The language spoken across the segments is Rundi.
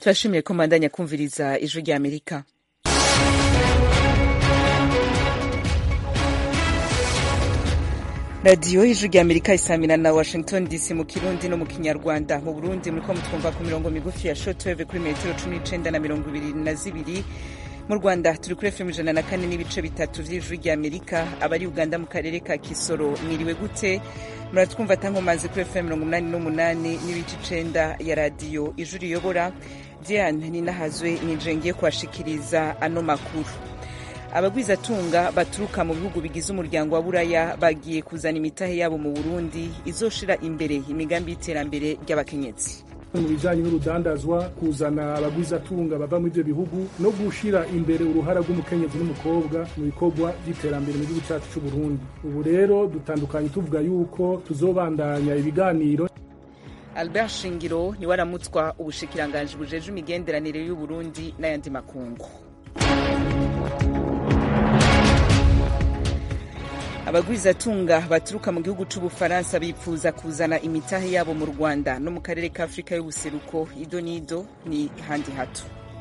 turashimiye ko mbandanya kumviriza ijwi rya amerika radiyo y'ijwi rya amerika isamira na washington dc mu kirundi no mu kinyarwanda mu burundi muriko mutwumva ku mirongo migufi ya shotweve kuri metero cumi n'icenda na mirongo ibiri na zibiri mu rwanda turi kuri fm ijana na kane n'ibice bitatu vy'ijwi rya amerika abari uganda mu karere ka kisoro mwiriwe gute muratwumva tankomazi kuri fm mirongo umunani n'umunani n'ibice icenda ya radiyo ijwi riyobora diane ninahazwe nije ngiye kuhashikiriza ano makuru abagwizatunga baturuka mu bihugu bigize umuryango wa buraya bagiye kuzana imitahe yabo mu burundi izoshira imbere imigambi y'iterambere ry'abakenyezi mu bijanye n'urudandazwa kuzana abagwizatunga bava muri ivyo bihugu no gushira imbere uruhara rw'umukenyezi n'umukobwa mu bikorwa vy'iterambere mu gihugu cacu c'uburundi ubu rero dutandukanye tuvuga yuko tuzobandanya ibiganiro albert shingiro niwe aramutswa ubushikiranganji bujeje imigenderanire y'uburundi n'ayandi makungu abagwizatunga baturuka mu gihugu c'ubufaransa bipfuza kuzana imitahe yabo mu rwanda no mu karere ka afurika y'ubuseruko ido n'ido ni handi hato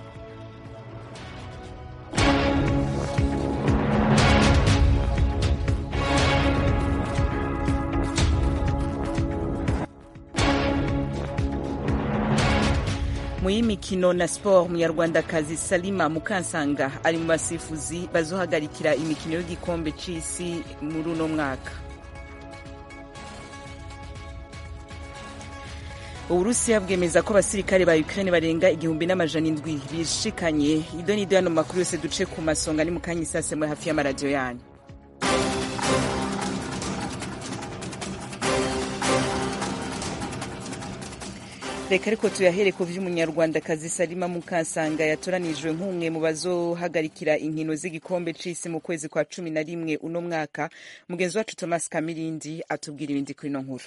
mu y'imikino na sport munyarwandakazi salima mukansanga ari mu basifuzi bazohagarikira imikino y'igikombe c'isi muri uno mwaka uburusiya bwemeza ko abasirikare ba ukraine barenga igihumbi n'amajana indwi bishikanye ido n'ido yano makuru yose duce ku masonga ni mukanya isase muri hafi y'amaradiyo yanyu reka ariko tuyahere ku vy'umunyarwandakazi salima mukasanga yatoranijwe nk'umwe mu bazohagarikira inkino z'igikombe c'isi mu kwezi kwa cumi na rimwe uno mwaka mugenzi wacu thomas kamirindi atubwira ibindi kuri ino nkuru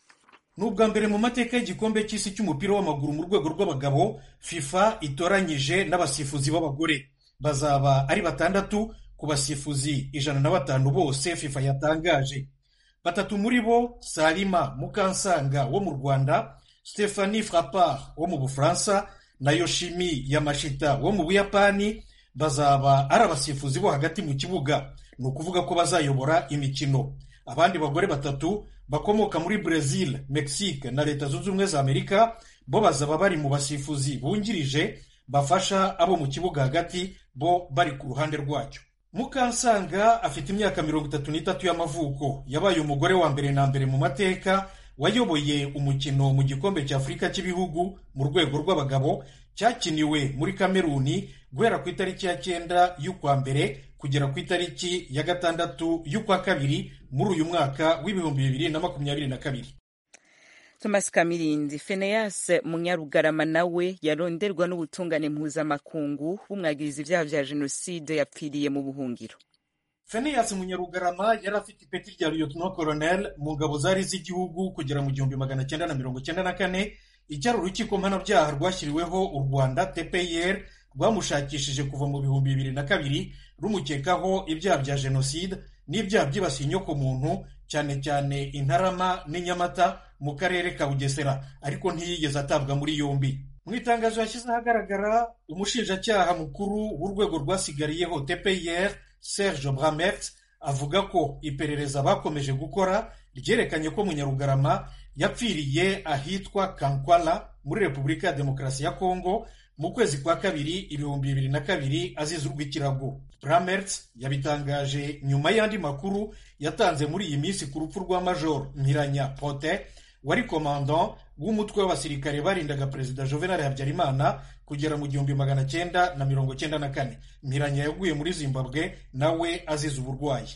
ni ubwa mbere mu mateka y'igikombe cy'isi cy'umupira w'amaguru mu rwego rw'abagabo fifa itoranyije n'abasifuzi b'abagore bazaba ari batandatu ku basifuzi ijana na batanu bose fifa yatangaje batatu muri bo salima mukansanga wo mu rwanda Stephanie Frappard wo mu Bufaransa na Yoshimi Yamashita wo mu Buyapani bazaba ari abasifuzi bo hagati mu kibuga ni ukuvuga ko bazayobora imikino abandi bagore batatu bakomoka muri Brazil, Mexique na Leta Zunze Ubumwe za Amerika bo bazaba bari mu basifuzi bungirije bafasha abo mu kibuga hagati bo bari ku ruhande rwacyo Mukansanga afite imyaka mirongo itatu n'itatu y'amavuko yabaye umugore wa mbere na mbere mu mateka wayoboye umukino mu gikombe cya afurika cy'ibihugu mu rwego rw'abagabo cyakiniwe muri kameruni guhera ku itariki ya cyenda y'ukwa mbere kugera ku itariki ya gatandatu y'ukwa kabiri muri uyu mwaka w'ibihumbi bibiri na makumyabiri na kabiri thomas kamirindi feneyas munyarugarama nawe yaronderwa n'ubutungane mpuzamakungu bumwagiriza ibyaha vya jenoside yapfiriye mu buhungiro Feneyasi Munyarugarama yari afite ipeti rya Lieutenant Colonel mu ngabo zari z'igihugu kugera mu gihumbi magana cyenda na mirongo cyenda na kane icyari urukiko mpanabyaha rwashyiriweho u Rwanda TPR rwamushakishije kuva mu bihumbi bibiri na kabiri rumukekaho ibyaha bya jenoside n'ibyaha byibasiye inyokomuntu cyane cyane Intarama n'Inyamata mu karere ka Bugesera ariko ntiyigeze atabwa muri yombi mu itangazo yashyize ahagaragara umushinjacyaha mukuru w'urwego rwasigariyeho TPR Serge Bramert avuga ko iperereza bakomeje gukora ryerekanye ko Munyarugarama yapfiriye ahitwa Kankwala muri Repubulika ya Demokarasi ya Kongo mu kwezi kwa kabiri ibihumbi bibiri na kabiri azize urw'ikirago Bramert yabitangaje nyuma y'andi makuru yatanze muri iyi minsi ku rupfu rwa Major Mpiranya Prote wari komandant w'umutwe w'abasirikare barindaga perezida Juvenal Habyarimana kugera mu gihumbi magana cyenda na mirongo cyenda na kane Mpiranya yaguye muri Zimbabwe nawe azize uburwayi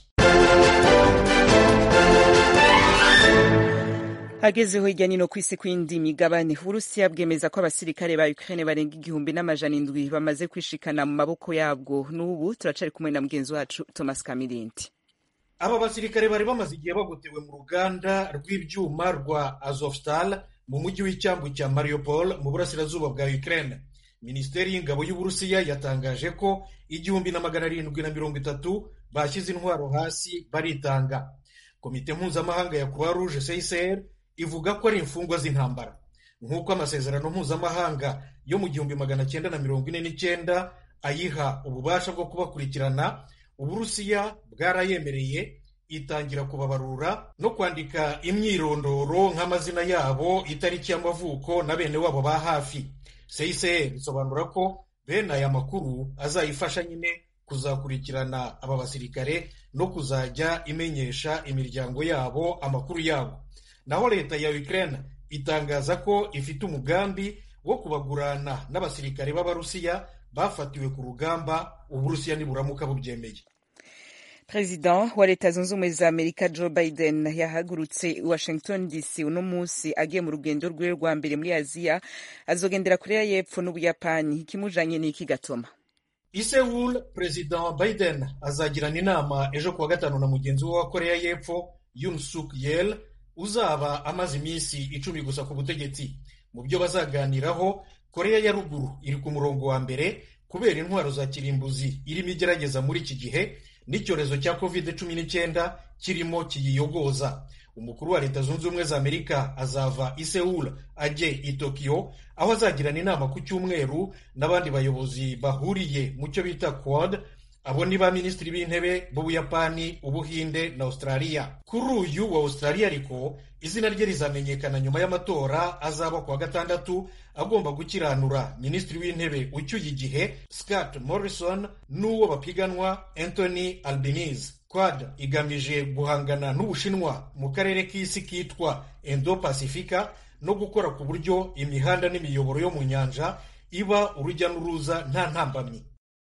hagezeho hirya nino ku isi kw'indi migabane uburusiya bwemeza ko abasirikare ba ukraine barenga igihumbi n'amajana indwi bamaze kwishikana mu maboko yabwo n'ubu turacari kumwe na mugenzi wacu thomas kamirindi aba basirikare bari bamaze igihe bagotewe mu ruganda rw'ibyuma rwa azovstal mu mujyi w'icyambu cya mariupol mu burasirazuba bwa ukraine minisiteri y'ingabo y'uburusiya yatangaje ko igihumbi na magana arindwi na mirongo itatu bashyize intwaro hasi baritanga komite mpuzamahanga ya croix rouge csr ivuga ko ari imfungwa z'intambara nk'uko amasezerano mpuzamahanga yo mu gihumbi magana cyenda na mirongo ine n'icyenda ayiha ububasha bwo kubakurikirana uburusiya bwarayemereye itangira kubabarura no kwandika imyirondoro nk'amazina yabo itariki y'amavuko na bene wabo ba hafi seyiseye bisobanura ko bene aya makuru azayifasha nyine kuzakurikirana aba basirikare no kuzajya imenyesha imiryango yabo amakuru yabo naho leta ya Ukraine itangaza ko ifite umugambi wo kubagurana n'abasirikare b'abarusiya bafatiwe ku rugamba uburusiya niburamuka bubyemeye perezida wa leta zunze ubumwe za amerika joe biden yahagurutse i washington dc uno munsi agiye mu rugendo rwiwe rwa mbere muri aziya azogendera korea y'epfo n'ubuyapani ikimujanye n'iki gatoma i Seoul perezida biden azagirana inama ejo kuwa gatanu na mugenzi we wa korea y'epfo yun suk yel uzaba amaze iminsi icumi gusa ku butegetsi mu byo bazaganiraho korea ya ruguru iri ku murongo wa mbere kubera intwaro za kirimbuzi irimo igerageza muri iki gihe n'icyorezo cya covid cumi n'icyenda kirimo kiyiyogoza umukuru wa leta zunze ubumwe za amerika azava i Seoul ajye i tokiyo aho azagirana inama ku cyumweru n'abandi bayobozi bahuriye mu cyo bita quad abo ni ba minisitiri b'intebe b'ubuyapani ubuhinde na australia kuri uyu wa australia ariko izina rye rizamenyekana nyuma y'amatora azaba kuwa gatandatu agomba gukiranura minisitiri w'intebe ucyuye igihe scott morrison n'uwo bapiganwa anthony albanese quad igamije guhangana n'ubushinwa mu karere k'isi kitwa indo pacifica no gukora ku buryo imihanda n'imiyoboro yo mu nyanja iba urujya n'uruza nta ntambamyi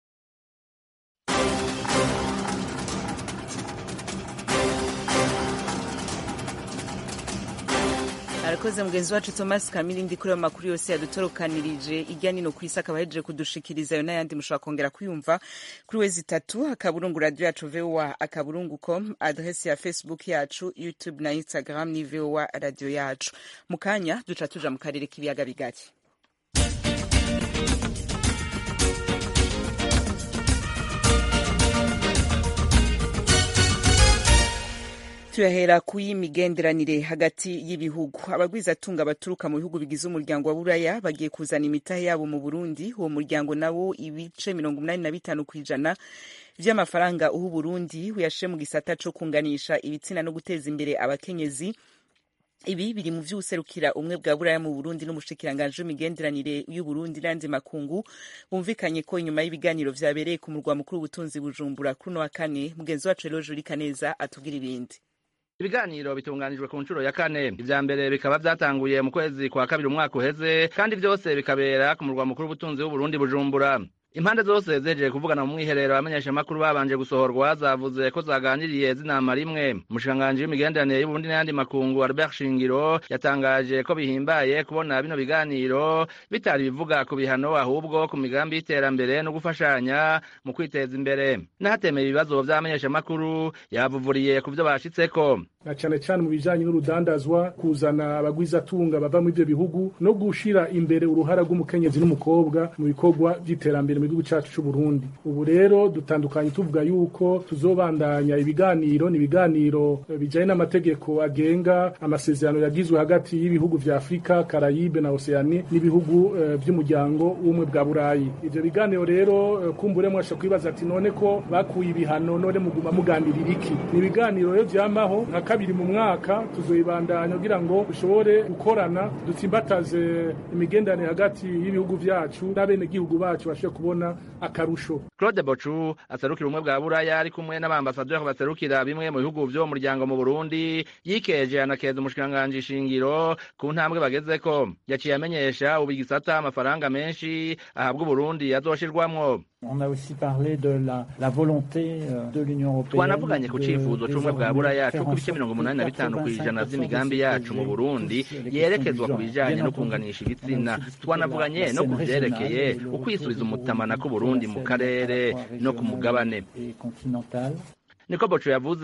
arakoze mugenzi wacu thomas kamirindi kuri ayo makuru yose yadutorokanirije ijya nino ku isi akaba ahejeje kudushikiriza ayo n'ayandi mushobora kongera kuyumva kuri wezi itatu akaburungu radiyo yacu voa akaburungu com adresi ya facebook yacu youtube na instagram ni voa radiyo yacu mu kanya duca tuja mu karere k'ibiyaga bigari tuyahera ku y'imigenderanire hagati y'ibihugu abagwizatunga baturuka mu bihugu bigize umuryango wa buraya bagiye kuzana imitahe yabo mu burundi uwo muryango nawo ibice mirongo umunani na bitanu ku ijana vy'amafaranga uha uburundi uyashe mu gisata co kunganisha ibitsina no guteza imbere abakenyezi ibi biri mu vy'userukira umwe bwa buraya mu burundi n'umushikiranganji w'imigenderanire y'uburundi n'andi makungu bumvikanye ko inyuma y'ibiganiro vyabereye ku murwa mukuru w'ubutunzi bujumbura kuri uno wa kane mugenzi wacu rero juri kaneza atubwira ibindi ibiganiro bitunganijwe ku nshuro ya kane ivya mbere bikaba vyatanguye mu kwezi kwa kabiri umwaka uheze kandi vyose bikabera ku murwa mukuru w'ubutunzi w'uburundi bujumbura impande zose zejeje kuvugana mu mwiherero abamenyeshamakuru babanje gusohorwa zavuze ko zaganiriye zinama rimwe umushikiranganji w'imigenderanire y'uburundi n'ayandi makungu albert shingiro yatangaje ko bihimbaye kubona bino biganiro bitari bivuga ku bihano ahubwo ku migambi y'iterambere no gufashanya mu kwiteza imbere n'ahatemeye ibibazo vy'abamenyeshamakuru yavuvuriye ku vyo bashitseko na cyane cyane mu bijanye n'urudandazwa kuzana abagwizatunga bava muri ivyo bihugu no gushira imbere uruhara rw'umukenyezi n'umukobwa mu bikorwa vy'iterambere mu gihugu cacu c'u Burundi ubu rero dutandukanye tuvuga yuko tuzobandanya ibiganiro ni ibiganiro bijanye n'amategeko agenga amasezerano yagizwe hagati y'ibihugu vya Afrika Karayibe na Oceanie n'ibihugu uh, vy'umuryango w'umwe bwa Burayi ivyo biganiro rero uh, kumbure mwasha kwibaza ati none ko bakuye ibihano none muguma muganirira iki ni ibiganiro rero vyamaho nka kabiri mu mwaka tuzoyibandanya kugira ngo dushobore gukorana dutsimbataze imigenderanire hagati y'ibihugu vyacu n'abenegihugu bacu bashobore kubona akarusho claude bocu aserukira ubumwe bwa buraya ari kumwe n'abambasaderi baserukira bimwe mu bihugu vyo mu muryango mu burundi yikeje anakeza umushikiranganji shingiro ku ntambwe bagezeko yaciye amenyesha ubu igisata amafaranga menshi ahabwa uburundi azoshirwamwo On a aussi parlé de la, la volonté de l'Union européenne. twanavuganye ku cifuzo c'ubumwe bwa buraya c'uko ibice mirongo umunani na bitanu kw'ijana vy'imigambi yacu mu burundi yerekezwa ku bijanye no kunganisha ibitsina twanavuganye no ku vyerekeye ukwisubiza umutamana k'uburundi mu karere no ku mugabane niko boco yavuze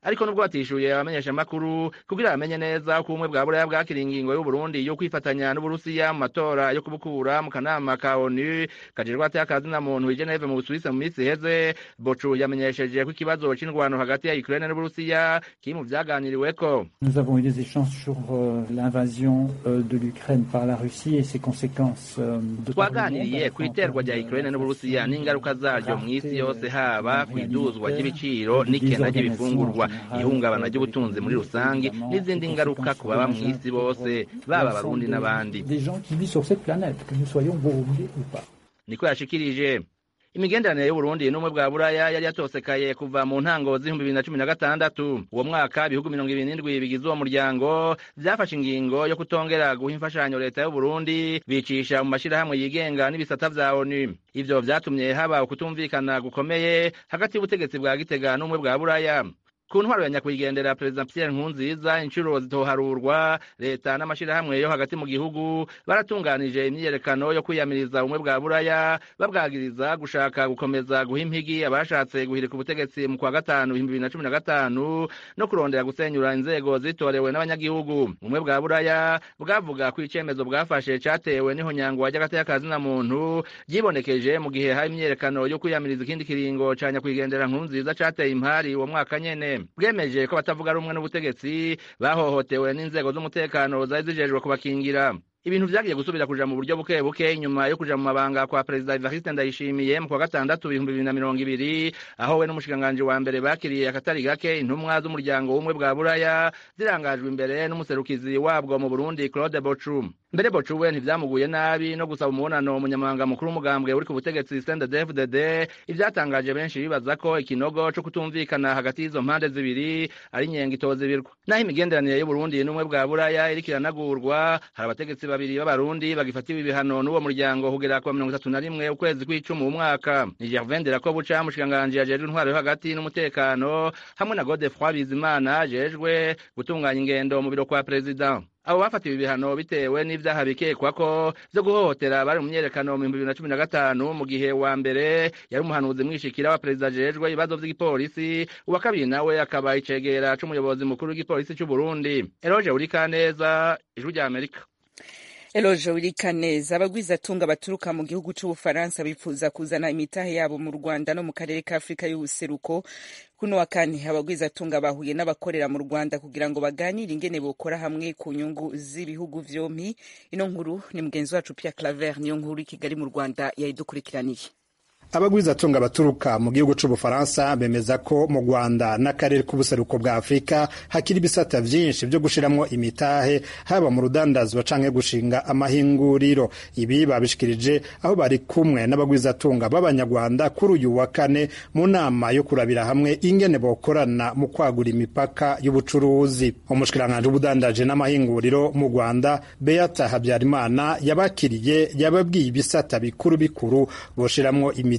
ariko nubwo batishuye abamenyesha amakuru kugira bamenye neza uko ubumwe bwa buraya bwakira ingingo y'uburundi yo kwifatanya n'uburusiya mu matora yo kubukura mu kanama ka onu kajejwe atakazi na muntu i geneve mu busuwisi mu minsi iheze bocu yamenyesheje ko ikibazo c'indwano hagati ya ukraine n'uburusiya kiri mu vyaganiriweko Nous avons eu des échanges sur euh, l'invasion euh, de l'Ukraine par la Russie et ses conséquences euh, de par le monde, twaganiriye à la ku fois en iterwa termes rya de ukraine n'uburusiya l'inflation, n'ingaruka zaryo mu isi yose haba ku iduzwa ry'ibiciro des n'ikena organisations ry'ibifungurwa en général, ihungabana euh, ry'ubutunzi muri des rusange évidemment, n'izindi des ngaruka ku baba mu conséquences isi bose pour baba l'ensemble abarundi des- n'abandi Des gens qui vivent sur cette planète, que nous soyons burundais ou pas. niko yashikirije imigenderanire y'uburundi n'ubumwe bwa buraya yari yatosekaye kuva mu ntango z'ibihumbi bibiri na cumi na gatandatu uwo mwaka ibihugu mirongo ibiri n'indwi bigize uwo muryango vyafashe ingingo yo kutongera guha imfashanyo leta y'uburundi bicisha mu mashirahamwe yigenga n'ibisata vya onu ivyo vyatumye haba ukutumvikana gukomeye hagati y'ubutegetsi bwa gitega n'ubumwe bwa buraya ku ntwaro ya nyakwigendera perezida pierre nkurunziza inshuro zitoharurwa leta n'amashirahamwe yo hagati mu gihugu baratunganije imyiyerekano yo kwiyamiriza ubumwe bwa buraya babwagiriza gushaka gukomeza guha impigi abashatse guhirika ubutegetsi mu kwa gatanu ibihumbi bibiri na cumi na gatanu no kurondera gusenyura inzego zitorewe n'abanyagihugu ubumwe bwa buraya bwavuga ko icemezo bwafashe catewe n'ihonyangwa ry'agateka na muntu ryibonekeje mu gihe hari imyiyerekano yo kwiyamiriza ikindi kiringo ca nyakwigendera nkurunziza cateye impari uwo mwaka nyene bwemeje ko batavuga rumwe n'ubutegetsi bahohotewe n'inzego z'umutekano zari zijejwe kubakingira ibintu vyagiye gusubira kuja mu buryo buke buke inyuma yo kuja mu mabanga kwa perezida Evariste Ndayishimiye mu kwa gatandatu ibihumbi bibiri na mirongo ibiri aho we n'umushikiranganji wa mbere bakiriye akatari gake intumwa z'umuryango w'ubumwe bwa buraya zirangajwe imbere n'umuserukizi wabwo mu Burundi Claude Bochum mbere Bochum we ntivyamuguye nabi no gusaba umubonano umunyamabanga mukuru w'umugambwe uri ku butegetsi CNDD-FDD ivyatangaje benshi bibaza ko ikinogo co kutumvikana hagati y'izo mpande zibiri ari inyenga itoza ibirwa naho imigenderanire y'Uburundi n'ubumwe bwa buraya iriko iranagurwa hari abategetsi babiri b'abarundi bagifatiwe ibihano n'uwo muryango kugera ku wa mirongo itatu na rimwe ukwezi kw'icumi mu mwaka ni Gervain Nderakobuca mushikiranganji ajejwe intwaro yo hagati n'umutekano hamwe na Godefroid Bizimana ajejwe gutunganya ingendo mu biro kwa perezida abo bafatiwe ibihano bitewe n'ivyaha bikekwa ko vyo guhohotera bari mu myerekano mu bihumbi bibiri na cumi na gatanu mu gihe wa mbere yari umuhanuzi mwishikira wa perezida ajejwe ibibazo vy'igipolisi uwa kabiri nawe akaba icegera c'umuyobozi mukuru w'igipolisi c'uburundi eroje urikaneza ijwi rya amerika Eloje Wirikaneza abagwizatunga baturuka mu gihugu c'Ubufaransa bifuza kuzana imitahe yabo mu Rwanda no mu karere ka Afrika y'ubuseruko kuno wa kane abagwizatunga bahuye n'abakorera mu Rwanda kugira ngo baganire ingene bokora hamwe ku nyungu z'ibihugu vyompi ino nkuru ni mugenzi wacu Pierre Claver niyo nkuru i Kigali mu Rwanda yayidukurikiraniye abagwizatunga baturuka mu gihugu c'ubufaransa bemeza ko mu rwanda n'akarere k'ubuseruko bwa afurika hakiri ibisata vyinshi vyo gushiramwo imitahe haba mu rudandazwa canke gushinga amahinguriro ibi babishikirije aho bari kumwe n'abagwizatunga b'abanyarwanda kuri uyu wa kane mu nama yo kurabira hamwe ingene bokorana mu kwagura imipaka y'ubucuruzi umushikiranganji w'ubudandaje n'amahinguriro mu rwanda beata habyarimana yabakiriye yababwiye ibisata bikuru bikuru boshiramwo imitahe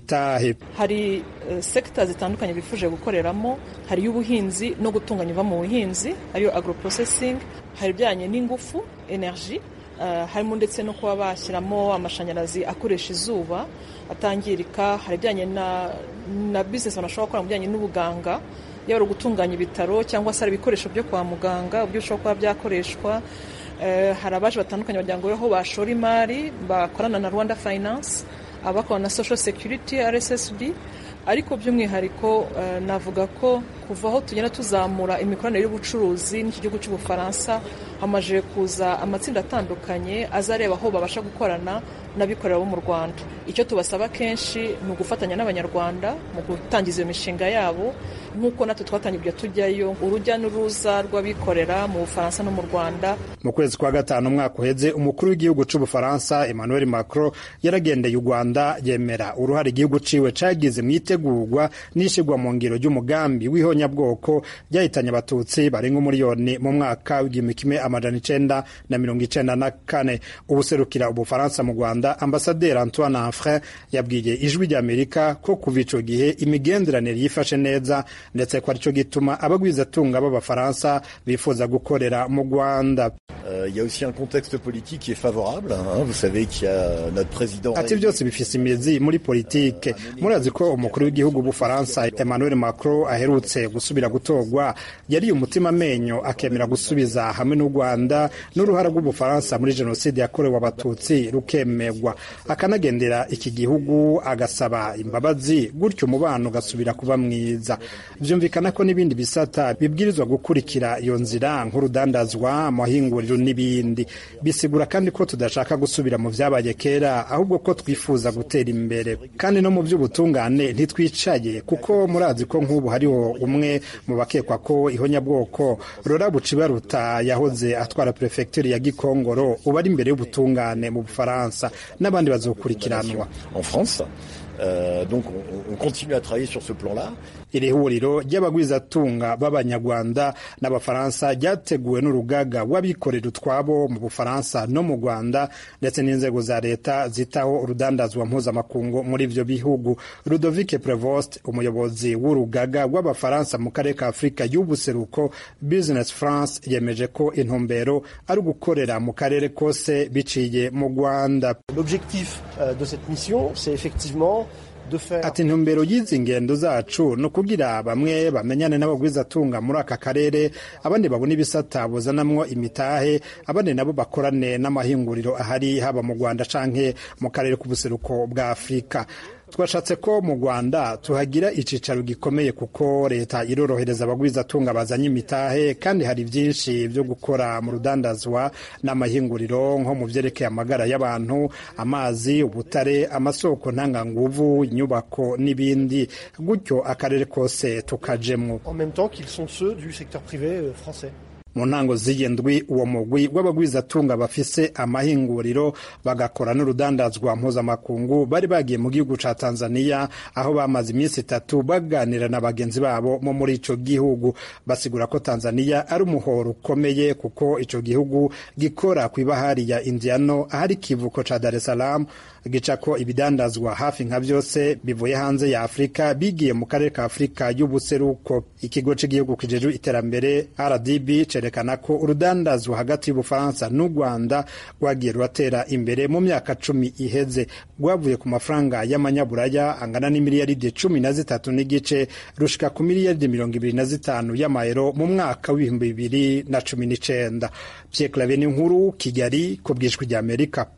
hari uh, sekita zitandukanye bifuje gukoreramo hari iy'ubuhinzi no gutunganya iva mu buhinzi ariyo agroprocessing hari ibijyanye n'ingufu energy uh, harimo ndetse no kuba bashyiramo amashanyarazi akoresha izuba atangirika hari ibijyanye na, na business abantu bashobora gukora mu bijyanye n'ubuganga yaba ari gutunganya ibitaro cyangwa se hari ibikoresho byo kwa muganga uburyo bishobora kuba byakoreshwa uh, hari abaje batandukanye bagira ngo aho bashora imari bakorana na rwanda finance abakora na social security rssb ariko by'umwihariko uh, navuga ko kuva aho tugenda tuzamura imikoranire y'ubucuruzi n'iki gihugu cy'ubufaransa hamaze kuza amatsinda atandukanye azareba aho babasha gukorana n'abikorera bo mu rwanda icyo tubasaba kenshi ni ugufatanya n'abanyarwanda mu gutangiza iyo mishinga yabo nk'uko natwe twatangiye tujyayo urujya n'uruza rw'abikorera mu bufaransa no mu rwanda mu kwezi kwa gatanu umwaka uheze umukuru w'igihugu c'ubufaransa emmanuel macron yaragendeye u rwanda yemera uruhare igihugu ciwe cagize mu itegurwa n'ishigwa mu ngiro ry'umugambi w'ihonyabwoko ryahitanye abatutsi barenga umuriyoni mu mwaka w'igihumbi kimwe amajana icenda na mirongo icenda na kane ubuserukira ubufaransa mu rwanda ambasaderi antoine Anfrin yabwiye ijwi ry'amerika ko kuva ico gihe imigenderanire yifashe neza ndetse ko arico gituma abagwizatunga b'abafaransa bifuza gukorera mu rwanda Euh, il y a aussi un contexte politique qui est favorable. Hein. Vous savez qu'il y a notre président. ati byose bifise imizi muri politike murazi ko umukuru w'igihugu w'ubufaransa emmanuel macron aherutse gusubira gutorwa yariye umutima amenyo akemera gusubiza hamwe n'u rwanda n'uruhara rw'ubufaransa muri jenoside yakorewe abatutsi rukemegwa akanagendera iki gihugu agasaba imbabazi gutyo umubano ugasubira kuba mwiza vyumvikana ko n'ibindi bisata bibwirizwa gukurikira iyo nzira nk'urudandazwa amahinguriro n'ibindi bisigura kandi ko tudashaka gusubira mu vyabaye kera ahubwo ko twifuza gutera imbere kandi no mu by'ubutungane ntitwicaye kuko murazi ko nk'ubu hariho umwe mu bakekwa ko ihonyabwoko rora bucibaruta yahoze atwara perefegitura ya gikongoro ubu ari imbere y'ubutungane mu bufaransa n'abandi bazokurikiranwa en France. Euh, donc on, on continue à travailler sur ce plan-là. iri huriro ry'abagwizatunga b'abanyarwanda n'abafaransa ryateguwe n'urugaga w'abikorera utwabo mu bufaransa no mu rwanda ndetse n'inzego za leta zitaho urudandazwa mpuzamakungu muri ivyo bihugu ludovic prevost umuyobozi w'urugaga w'abafaransa mu karere ka afurika y'ubuseruko business france yemeje ko intumbero ari ugukorera mu karere kose biciye mu rwanda L'objectif euh, de cette mission, c'est effectivement de faire ati intumbero y'izi ngendo zacu ni ukugira bamwe bamenyane n'abagwizatunga muri aka karere abandi babona ibisata buzanamwo imitahe abandi nabo bakorane n'amahinguriro ahari haba mu rwanda canke mu karere k'ubuseruko bwa afurika twashatse ko mu rwanda tuhagira icicaro gikomeye kuko leta irorohereza abagwizatunga bazanye imitahe kandi hari byinshi byo gukora mu rudandazwa n'amahinguriro nko mu vyerekeye amagara y'abantu amazi ubutare amasoko ntanganguvu inyubako n'ibindi gutyo akarere kose tukajemwo en même temps qu'ils sont ceux du secteur privé euh, français. mu ntango z'iyi ndwi uwo mugwi w'abagwizatunga bafise amahinguriro bagakora n'urudandazwa mpuzamakungu bari bagiye mu gihugu ca tanzania aho bamaze iminsi itatu baganira na bagenzi babo mo muri ico gihugu basigura ko tanzania ari umuhoro ukomeye kuko ico gihugu gikora kw'ibahari ya indiano ahari ikivuko ca dar es salaam gicako ibidandazwa hafi nka byose bivuye hanze ya afurika bigiye mu karere ka afurika y'ubuseruko ikigo cy'igihugu kijejwe iterambere rdb cerekana ko urudandazwa hagati y'ubufaransa n'u rwanda rwagiye ruratera imbere mu myaka cumi iheze rwavuye ku mafaranga y'amanyaburaya angana n'imiliyaridi cumi na zitatu n'igice rushika ku miliyaridi mirongo ibiri na zitanu y'amayero mu mwaka w'ibihumbi bibiri na cumi n'icenda pierre clave n'inkuru kigali ku bwishwi ry'amerika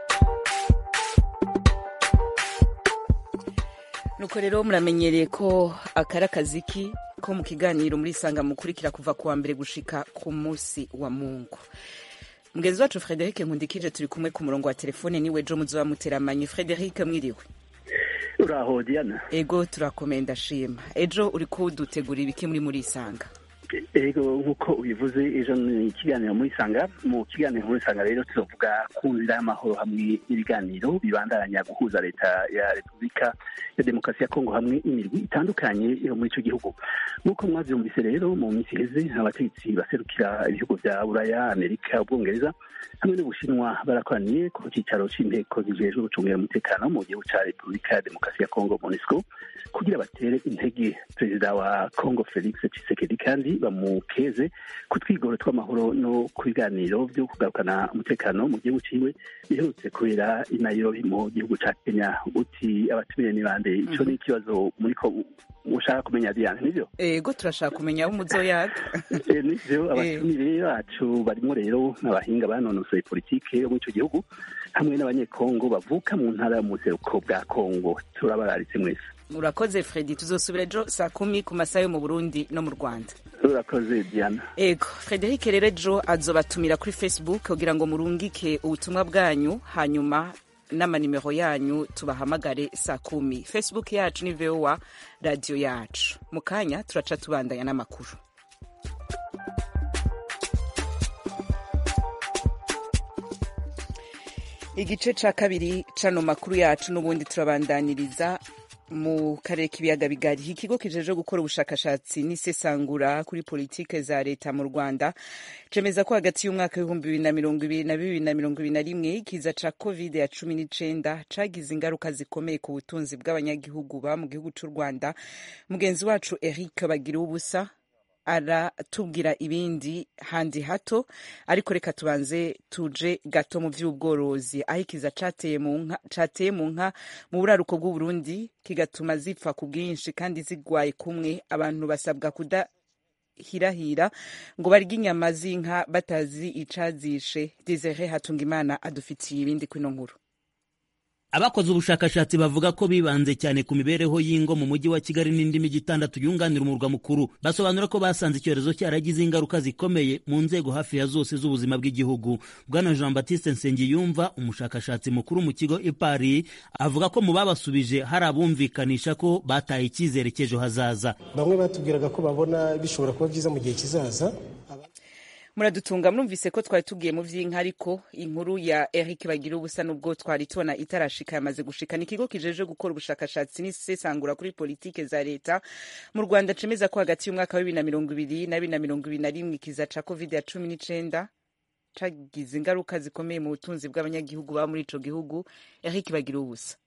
nuko rero muramenyereye ko akari akaziki ko mu kiganiro muri sanga mukurikira kuva kuwa mbere gushika ku munsi wa mungu mugenzi wacu frederic nkundikije turi kumwe ku murongo wa telefone niwe jo muzoba muteramanye frederic mwiriwe uraho diana ego turakomeye ndashima ejo uri kudutegura ibiki muri muri isanga ego nk'uko ubivuze ejo ni ikiganiro muri sanga mu kiganiro muri sanga rero tuzovuga ku nzira y'amahoro hamwe n'ibiganiro bibandanya guhuza leta ya repubulika ya demokarasi ya kongo hamwe imirwi itandukanye yo muri icyo gihugu nk'uko mwabyumvise rero mu minsi iheze abategetsi baserukira ibihugu bya buraya amerika ubwongereza hamwe n'ubushinwa barakoraniye ku cyicaro cy'inteko zijejwe gucungira umutekano mu gihugu cya repubulika ya demokarasi ya kongo monisco kugira batere intege perezida wa kongo felix tshisekedi kandi bamukeze ku twigoro tw'amahoro no ku biganiro byo kugarukana umutekano mu gihugu ciwe biherutse kubera i nairobi mu gihugu ca kenya uti abatumire ni bande ico ni ikibazo muriko mushaka kumenya diane nivyo ego turashaka kumenya abo muzoyaga Eh, nivyo abatumire bacu barimo rero n'abahinga banonosoye politike yo muri ico gihugu hamwe n'abanyekongo bavuka mu ntara y'umuseruko bwa kongo turabararitse mwese urakoze fredi tuzosubira ejo saa kumi ku masaha yo mu burundi no mu rwanda urakoze diana ego frederic rero ejo azobatumira kuri facebook kugira ngo murungike ubutumwa bwanyu hanyuma n'amanimero yanyu tubahamagare saa kumi facebook yacu ni voa radiyo yacu mu kanya turaca tubandanya n'amakuru igice ca kabiri cano makuru yacu n'ubundi turabandaniriza mu karere k'ibiyaga bigari ikigo kijeje gukora ubushakashatsi n'isesangura kuri politike za leta mu rwanda cemeza ko hagati y'umwaka w'ibihumbi bibiri na mirongo ibiri na bibiri na mirongo ibiri na rimwe ikiza ca covid ya cumi n'icenda cagize ingaruka zikomeye ku butunzi bw'abanyagihugu ba mu gihugu c'u rwanda mugenzi wacu eric bagira ubusa aratubwira ibindi handi hato ariko reka tubanze tuje gato mu by'ubworozi aho ikiza cateye mu nka cateye mu nka mu buraruko bw'uburundi kigatuma zipfa ku bwinshi kandi zigwaye kumwe abantu basabwa kuda hirahira ngo barye inyama z'inka batazi icazishe desire hatungimana adufitiye ibindi kwino nkuru abakoze ubushakashatsi bavuga ko bibanze cyane ku mibereho y'ingo mu mujyi wa kigali n'indi mijyi itandatu yunganira umurwa mukuru basobanura ko basanze icyorezo cyaragize ingaruka zikomeye mu nzego hafi ya zose z'ubuzima bw'igihugu bwana jean baptiste nsengiyumva umushakashatsi mukuru mu kigo ipari avuga ko mu babasubije hari abumvikanisha ko bataye icyizere cy'ejo hazaza bamwe batubwiraga ko babona bishobora kuba byiza mu gihe kizaza muradutunga murumvise ko twari tugiye mu vy'inka ariko inkuru ya Eric bagira ubusa nubwo twari tubona itarashika yamaze gushika ni ikigo kijeje gukora ubushakashatsi n'isesangura kuri politike za leta mu Rwanda cemeza ko hagati y'umwaka wa bibiri na mirongo ibiri na bibiri na mirongo ibiri na rimwe ikiza ca covid ya cumi n'icenda cagize ingaruka zikomeye mu butunzi bw'abanyagihugu baba muri ico gihugu Eric bagira ubusa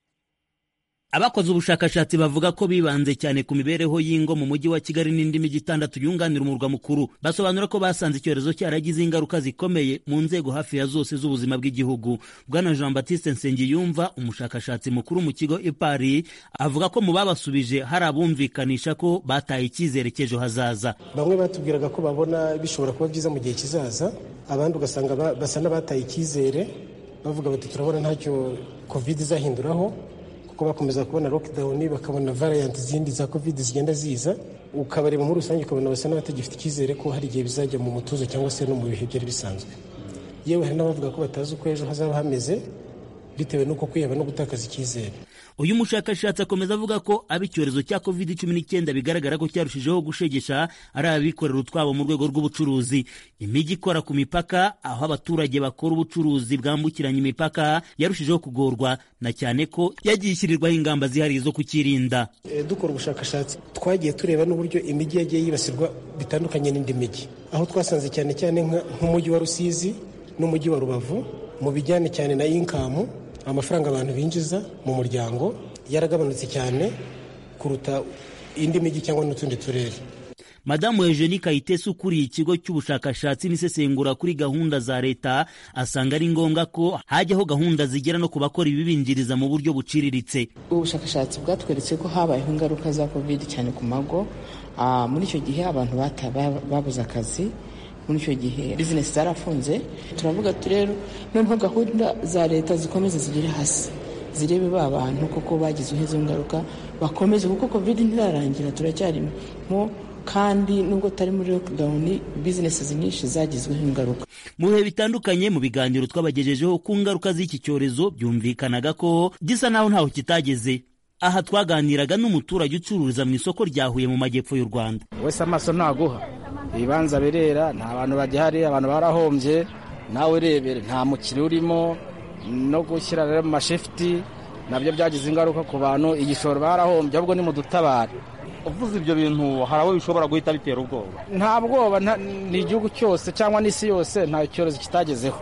abakoze ubushakashatsi bavuga ko bibanze cyane ku mibereho y'ingo mu mujyi wa kigali n'indi mijyi itandatu yunganira umurwa mukuru basobanura ko basanze icyorezo cyaragize ingaruka zikomeye mu nzego hafi ya zose z'ubuzima bw'igihugu bwana jean baptiste nsengiyumva umushakashatsi mukuru mu kigo ipari avuga ko mu babasubije hari abumvikanisha ko bataye icyizere cy'ejo hazaza bamwe batubwiraga ko babona bishobora kuba byiza mu gihe kizaza abandi ugasanga basa n'abataye icyizere bavuga bati turabona ntacyo covid izahinduraho kuko bakomeza kubona lockdown bakabona variant zindi za covid zigenda ziza ukabareba muri rusange ukabona basa n'abatagifite icyizere ko hari igihe bizajya mu mutuzo cyangwa se no mu bihe byari bisanzwe yewe hari n'abavuga ko batazi uko ejo hazaba hameze bitewe n'uko kwiheba no gutakaza icyizere uyu mushakashatsi akomeza avuga ko aba icyorezo cya covid cumi n'icyenda bigaragara ko cyarushijeho gushegesha ari abikorera utwabo mu rwego rw'ubucuruzi imijyi ikora ku mipaka aho abaturage bakora ubucuruzi bwambukiranya imipaka yarushijeho kugorwa na cyane ko yagiye ishyirirwaho ingamba zihariye zo kukirinda e, dukora ubushakashatsi twagiye tureba n'uburyo imijyi yagiye yibasirwa bitandukanye n'indi mijyi aho twasanze cyane cyane nk'umujyi wa rusizi n'umujyi wa rubavu mu bijyanye cyane na inkamu amafaranga abantu binjiza mu muryango yaragabanutse cyane kuruta indi mijyi cyangwa n'utundi turere madamu eugenie kayitesi ukuriye ikigo cy'ubushakashatsi n'isesengura kuri gahunda za leta asanga ari ngombwa ko hajyaho gahunda zigera no ku bakora ibibinjiriza mu buryo buciriritse ubushakashatsi bwatweretse ko habayeho ingaruka za covid cyane ku mago muri icyo gihe abantu babuze akazi muri icyo gihe bizinesi zarafunze turavuga ati rero noneho gahunda za leta zikomeze zigere hasi zirebe ba bantu kuko bagizeho izo ngaruka bakomeze kuko covid ntirarangira turacyarimo kandi nubwo tutari muri lockdown bizinesi nyinshi zagizweho ingaruka mu bihe bitandukanye mu biganiro twabagejejeho ku ngaruka z'iki cyorezo byumvikanaga ko gisa naho ntaho kitageze aha twaganiraga n'umuturage ucururiza mu isoko rya Huye mu majyepfo y'u Rwanda wese amaso ntaguha ibibanza birera nta bantu bagihari abantu barahombye nawe urebere nta mukiriya urimo no gushyira rero mu mashifuti nabyo byagize ingaruka ku bantu igishoro barahombye ahubwo ni mu dutabare uvuze ibyo bintu hari abo bishobora guhita bitera ubwoba nta bwoba ni igihugu cyose cyangwa n'isi yose nta cyorezo kitagezeho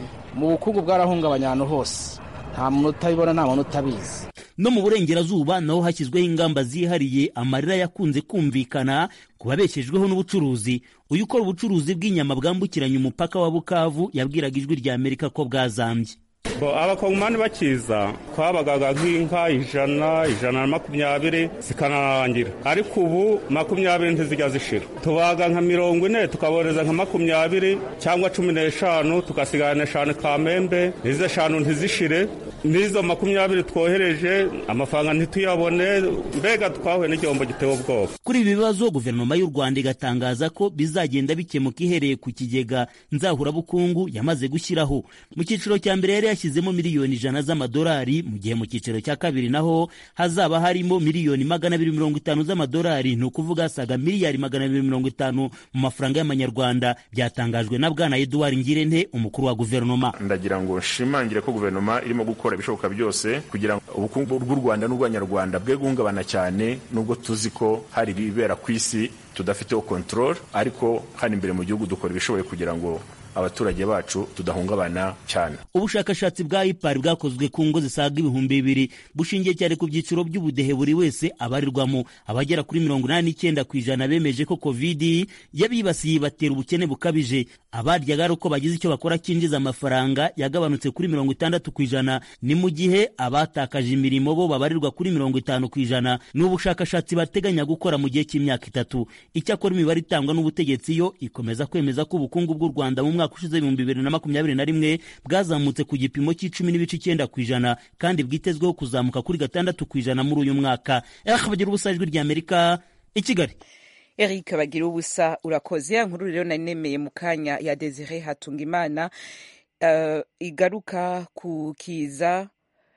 mu bukungu bwarahungabanya ahantu hose nta muntu utabibona nta muntu utabizi no mu burengerazuba naho hashyizweho ingamba zihariye amarira yakunze kumvikana ku babeshejweho n'ubucuruzi uyu ukora ubucuruzi bw'inyama bwambukiranya umupaka wa bukavu yabwiraga ijwi rya amerika ko bwazambye abakongomani bakiza twabagaga nk'inka ijana ijana na makumyabiri zikanarangira ariko ubu makumyabiri ntizijya zishira tubaga nka mirongo ine tukaboreza nka makumyabiri cyangwa cumi n'eshanu tugasigana eshanu kamembe n'izo eshanu ntizishire n'izo makumyabiri twohereje amafaranga ntituyabone mbega twahuye n'igihombo giteye ubwoba kuri ibi bibazo guverinoma y'u rwanda igatangaza ko bizagenda bikemuka ihereye ku kigega nzahurabukungu yamaze gushyiraho mu cyiciro cya mbere yari yashyizemo miliyoni ijana z'amadolari mu gihe mu cyiciro cya kabiri naho hazaba harimo miliyoni magana abiri mirongo itanu z'amadolari ni ukuvuga asaga miliyari magana abiri mirongo itanu mu mafaranga y'amanyarwanda byatangajwe na bwana eduard ngirente umukuru wa guverinoma ndagira ngo nshimangire ko guverinoma irimo gukora ibishoboka byose kugira ngo ubukungu bw'u rwanda n'ubw'abanyarwanda bwe guhungabana cyane nubwo tuzi ko hari ibibera ku isi tudafiteho control ariko hano imbere mu gihugu dukora ibishoboye kugira ngo abaturage bacu tudahungabana cyane ubushakashatsi bwa ipari bwakozwe ku ngo zisaga ibihumbi bibiri bushingiye cyane ku byiciro by'ubudehe buri wese abarirwamo abagera kuri mirongo inani n'icyenda ku ijana bemeje ko kovidi yabibasiye ibatera ubukene bukabije abaryaga ari uko bagize icyo bakora cyinjiza amafaranga yagabanutse kuri mirongo itandatu ku ijana ni mu gihe abatakaje imirimo bo babarirwa kuri mirongo itanu ku ijana ni ubushakashatsi bateganya gukora mu gihe cy'imyaka itatu icyakora imibare itangwa n'ubutegetsi yo ikomeza kwemeza ko ubukungu bw'u rwanda mu mwaka ushize ibihumbi bibiri na makumyabiri na rimwe bwazamutse ku gipimo cy'icumi n'ibice icyenda ku ijana kandi bwitezweho kuzamuka kuri gatandatu ku ijana muri uyu mwaka bagira ubusa ijwi ry'amerika i kigali eric bagira ubusa urakoze ya nkuru rero nari nemeye mu kanya ya desire hatunga imana uh, igaruka ku kiza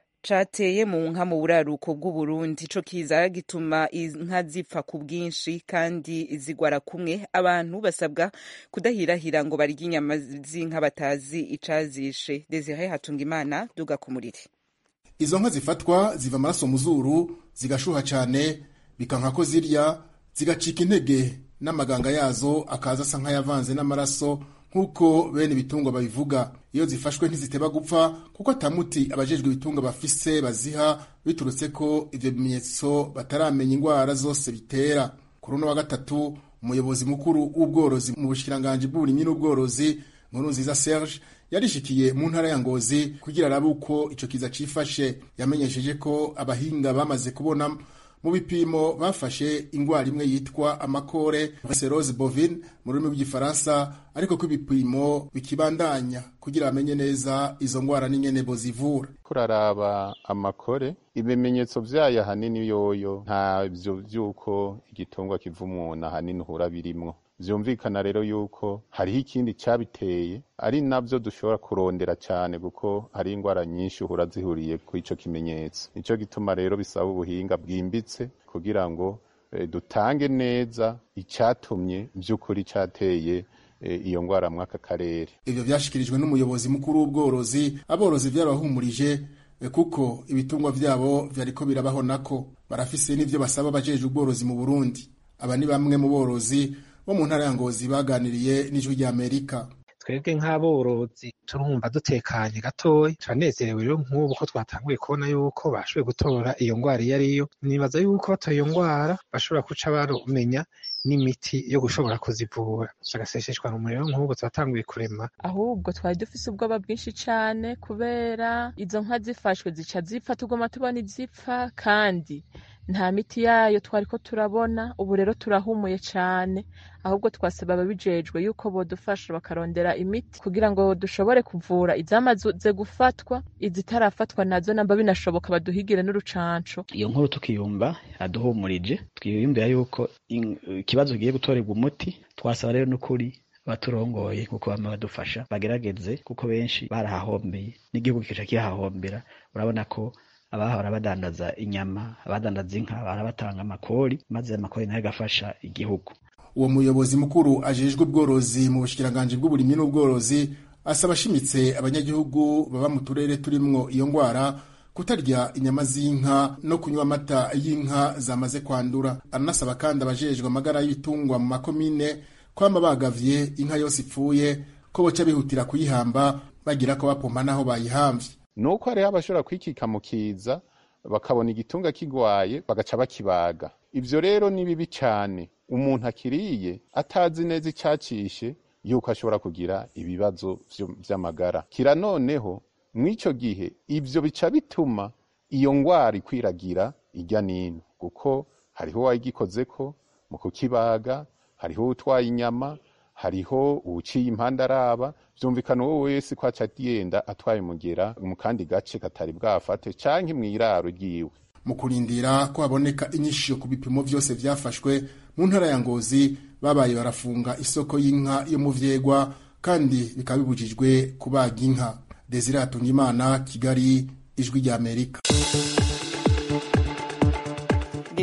cateye mu nka mu buraruko bw'uburundi ico kiza gituma inka zipfa ku bwinshi kandi zigwara kumwe abantu basabwa kudahirahira ngo barye inyama z'inka batazi icazishe desire hatunga imana duga ku muriri izo nka zifatwa ziva amaraso mu zuru zigashuha cyane bikanka ko zirya zigacika intege n'amaganga yazo akaza asa nk'ayavanze n'amaraso nk'uko bene ibitungwa babivuga iyo zifashwe ntiziteba gupfa kuko atamuti abajejwe ibitungwa bafise baziha biturutse ko ivyo bimenyetso bataramenya indwara zose bitera kuri uno wa gatatu umuyobozi mukuru w'ubworozi mu bushikiranganji bw'uburimyi n'ubworozi nkuru nziza serge yarishikiye mu ntara ya ngozi kugira arabe uko ico kiza cifashe yamenyesheje ko abahinga bamaze kubona mu bipimo bafashe ingwara imwe yitwa amakore serose bovine mu rurimi rw'igifaransa ariko ko ibipimo bikibandanya kugira bamenye neza izo ngwara n'ingene bozivura kuraraba amakore ibimenyetso vyayo ahanini yoyo ntavyo vy'uko igitungwa kiva umuntu ahanini uhura birimwo vyumvikana rero yuko hariho ikindi cyabiteye ari navyo dushobora kurondera cyane kuko hari indwara nyinshi uhura zihuriye ku ico kimenyetso nico gituma rero bisaba ubuhinga bwimbitse kugira ngo e, dutange neza icyatumye by'ukuri cyateye e, iyo ndwara mw'aka karere ivyo vyashikirijwe n'umuyobozi mukuru w'ubworozi aborozi vyarabahumurije e, kuko ibitungwa vyabo vyariko birabaho nako barafise n'ivyo basaba abajejwe ubworozi mu Burundi aba ni bamwe mu borozi bo mu ntara ya Ngozi baganiriye n'ijwi rya Amerika twebwe nk'aborozi turumva dutekanye gatoya turanezerewe rero nk'ubu ko twatanguye kubona yuko bashoboye gutora iyo ndwara iyo ariyo nibaza yuko batoye iyo ndwara bashobora guca barumenya n'imiti yo gushobora kuzivura bagaseseshwa mu muriro nk'ubu turatanguye kurema ahubwo twari dufise ubwoba bwinshi cane kubera izo nka zifashwe zica zipfa tugoma tubona izipfa kandi nta miti yayo twariko turabona ubu rero turahumuye cane ahubwo twasaba ababijejwe yuko bodufasha bakarondera imiti kugira ngo dushobore kuvura izamaze gufatwa izitarafatwa nazo namba binashoboka baduhigire n'urucanco iyo nkuru tukiyumva aduhumurije twiyumvira yuko ikibazo kigiye gutorerwa umuti twasaba rero n'ukuri baturongoye kuko bama badufasha bagerageze kuko benshi barahahombeye n'igihugu kica kihahombera urabona ko abahora badandaza inyama abadandaza inka barabatanga amakori maze amakori nayo agafasha igihugu uwo muyobozi mukuru ajejwe ubworozi mu bushikiranganji bw'uburimyi n'ubworozi asaba ashimitse abanyagihugu baba mu turere turimwo iyo ngwara kutarya inyama z'inka no kunywa amata y'inka zamaze kwandura aranasaba kandi abajejwe amagara y'ibitungwa mu makomine kwama bagavye inka yose ipfuye ko boca bihutira kuyihamba bagira ko bapompa n'aho bayihamvye nuko hariho abashobora kwikika mu kiza bakabona igitunga kigwaye bagaca bakibaga ivyo rero ni bibi cane umuntu akiriye atazi neza icyacishe yuko ashobora kugira ibibazo vy'amagara kira noneho mw'ico gihe ivyo bica bituma iyo ngwara ikwiragira irya nino kuko hariho uwayigikozeko mu kukibaga hariho utwaye inyama hariho uwuciye impande araba vyumvikana uwo wese ko aca yenda atwaye umugera mu kandi gace katari bwafate canke mw'iraro ryiwe mu kurindira ko haboneka inyisho ku bipimo vyose vyafashwe mu ntara ya Ngozi babaye barafunga isoko y'inka yo mu vyegwa kandi bikaba bibujijwe kubaga inka Desire Hatungimana Kigali ijwi rya Amerika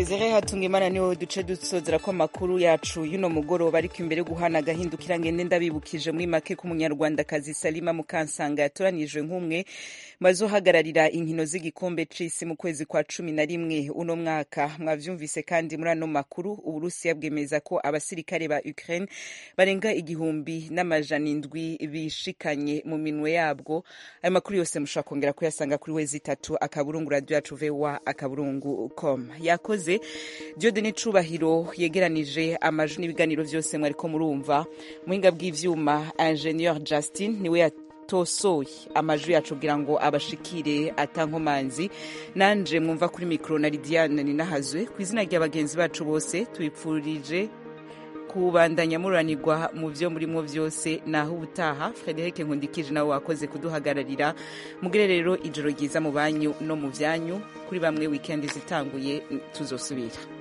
desire hatungimana niwe duce dusozera ko amakuru yacu y'uno mugoroba ariko imbere guhana agahindukira ngende ndabibukije muri make ko umunyarwandakazi salima mukansanga yatoranijwe nk'umwe bazohagararira inkino z'igikombe c'isi mu kwezi kwa cumi na rimwe uno mwaka mwavyumvise kandi muri ano makuru uburusiya bwemeza ko abasirikare ba ukraine barenga igihumbi n'amajana indwi bishikanye mu minwe yabwo ayo makuru yose mushobora kongera kuyasanga kuri wezi itatu akaburungu radio yacu voa akaburungu com yakoze diodene cubahiro yegeranije amajwi n'ibiganiro vyose mwariko murumva muhinga bw'ivyuma ingenieur justin niwe yatosoye amajwi yacu kugira ngo abashikire atankomanzi nanje mwumva kuri mikro na lidiane ninahazwe ku izina rya bagenzi bacu bose tubipfurije kubandanya muranirwa mu byo murimo byose naho ubutaha frederic nkundikije nawe wakoze kuduhagararira mugire rero ijoro ryiza mu banyu no mu byanyu kuri bamwe wikendi zitanguye tuzosubira